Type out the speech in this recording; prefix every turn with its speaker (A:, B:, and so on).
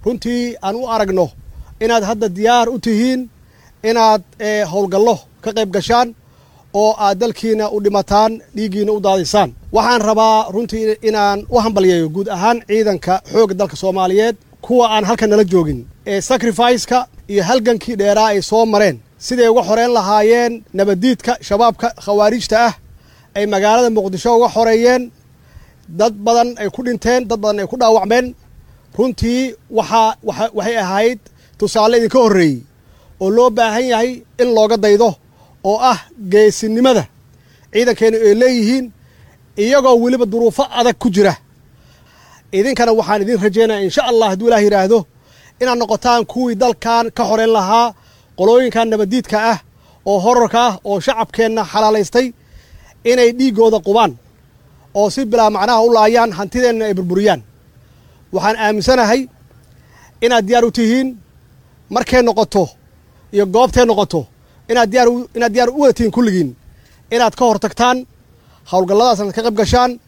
A: runtii aan u aragno inaad hadda diyaar u tihiin inaad howlgallo ka qayb gashaan oo aad dalkiina u dhimataan dhiiggiina u daadisaan waxaan rabaa runtii inaan u hambalyeeyo guud ahaan ciidanka xoogga dalka soomaaliyeed kuwa aan halkan nala joogin ee sacrificeka iyo halgankii dheeraa ay soo mareen siday uga xoreyn lahaayeen nabaddiidka shabaabka khawaarijta ah ay magaalada muqdisho uga xoreeyeen dad badan ay ku dhinteen dad badan ay ku dhaawacmeen runtii waxaa waxay ahayd tusaale idinka horreeyey oo loo baahan yahay in looga daydo oo ah geesinimada ciidankeenu ay leeyihiin iyagoo weliba duruufo adag ku jira idinkana waxaan idin rajaynaya insha allah hadduu ilaah yidhaahdo inaad noqotaan kuwii dalkan ka xoreyn lahaa qolooyinkan nabaddiidka ah oo horarka ah oo shacabkeenna xalaalaystay inay dhiiggooda qubaan oo si bilaa macnaha u laayaan hantideenna ay burburiyaan waxaan aaminsanahay inaad diyaar u tihiin markay noqoto iyo goobtay noqoto inaad diyaar inaad diyaar u wada tihiin kulligiin inaad ka hor tagtaan howlgalladaasna ka qayb gashaan